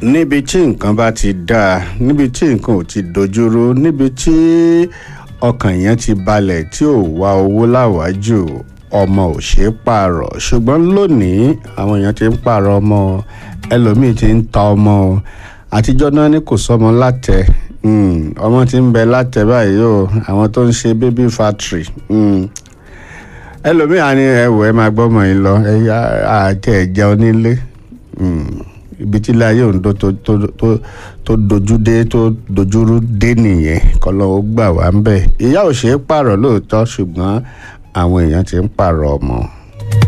níbi tí nǹkan bá ti dáa níbi tí nǹkan ò ti dojúrú níbi tí ọkàn yẹn ti balẹ̀ tí ò wá owó láwájú ọmọ ò ṣeé pààrọ̀ ṣùgbọ́n lónìí àwọn èèyàn ti ń pààrọ̀ ọmọ ẹlòmíì ti ń ta ọmọ o àtijọ́ náà ní kò sọmọ látẹ ọmọ ti ń bẹ látẹ báyìí o àwọn tó ń ṣe baby factory ẹlòmíì á ní ẹwọ ẹ máa gbọ́mọ yìí lọ ẹ yá àti ẹ̀jẹ̀ onílé ibi tí ilé ayé òǹdó tó tó tó tó dojú dé tó dojúrú dé nìyẹn kọlọ́ ó gbà wá ń bẹ̀ ìyá ò ṣeé pààrọ̀ lóòótọ́ ṣùgbọ́n àwọn èèyàn ti ń pààrọ̀ ọmọ